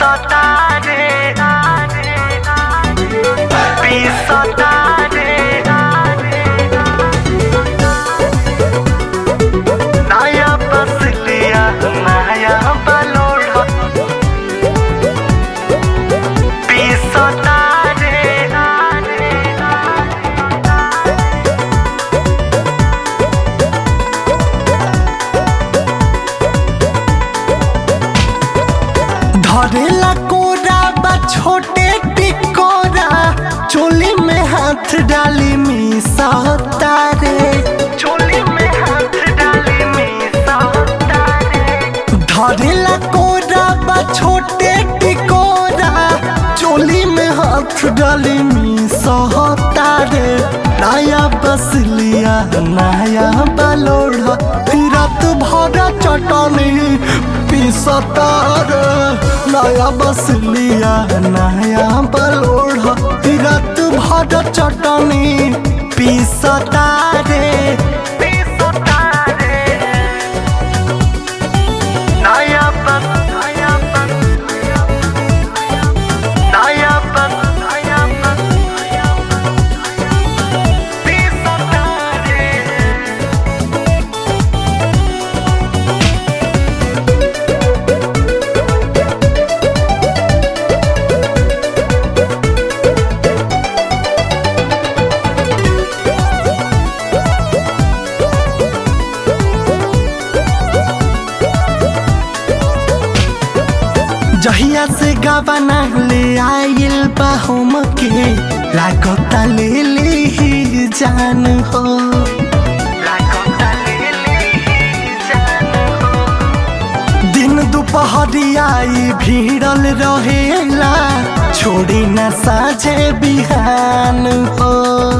Pisotare Pisotare नया बस लिया नया बलोड़ा पिसतारे धरेला कोरा बा छोटे टिकोरा चोली में हाथ डाली मीसा तारे चोली में हाथ डाली मीसा तारे धरेला कोरा बा छोटे टिकोरा चोली में हाथ डाली मीसा तारे नया बस लिया नया बलोड़ा फिरत भरा चटनी पिसतार नया बस लिया नया बलोड़ा फिरत भरा चटनी पिसतारे पिसतारे नया बस नया बस नया बस नया बस पिसतारे जहिया से गबना ले आइल बा हम के लागता ले ले ही जान हो लागता ले ले ही जान हो दिन दुपहरियाई भीड़ल रहेला छोड़ी न साझे बिहान हो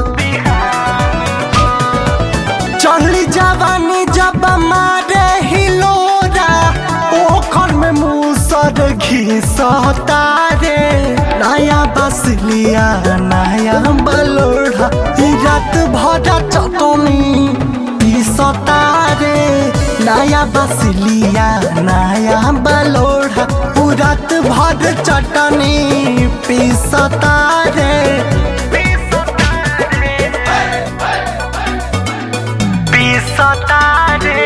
चढ़ली जवानी जब मारे हिलोरा ओखर में मूसर घिसता रे नया बस लिया नया बलोड़ा ई रात भरा चटनी पिसता रे नया बस लिया नया बलोड़ा ऊ रात भर चटनी पिसता रे पिसतारे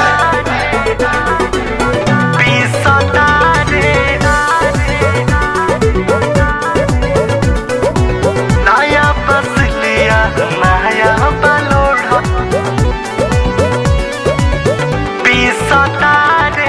पिसतारे नया बस लिया नया बलोड़ा पिसतारे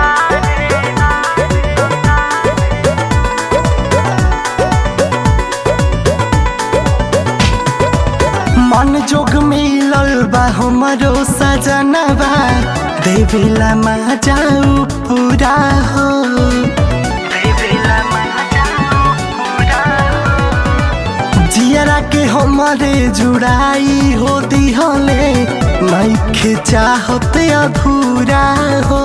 मन जोग मिलल बा हमरो सजनबा देवेला मा जाऊ पूरा हो देवेला मा जाऊ पूरा जियरा के हमारे जुड़ाई हो दिहले नइखे चाहत अधूरा हो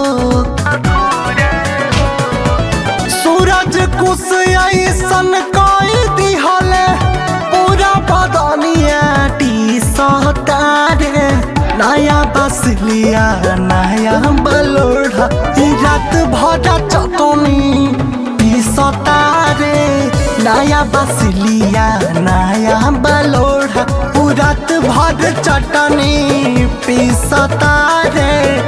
सूरज कुश ऐसन कई दिहले पूरा बदनिया टी सतारे नया बस लिया नया बलोड़ा ई रात भरा चटनी पिसतारे नया बस लिया नया बलोड़ा ऊ रात भर चटनी पिसतारे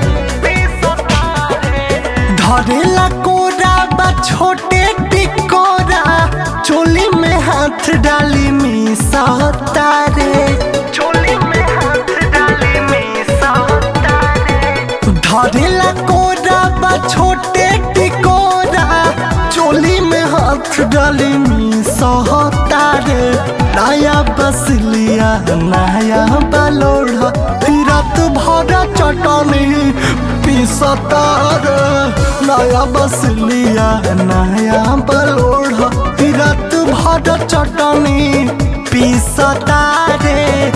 धरेला कोरा बा छोटे टिकोरा चोली में हाथ डाली मीसा तारे चोली में हाथ डाली मीसा तारे धरेला कोरा बा छोटे टिकोरा चोली में हाथ डाली मीसा तारे नया बस लिया नया बलोड़ा फिरत भरा चटनी पिसतार नया बस लिया नया बलोड़ा फिरत भरा चटनी पिसतारे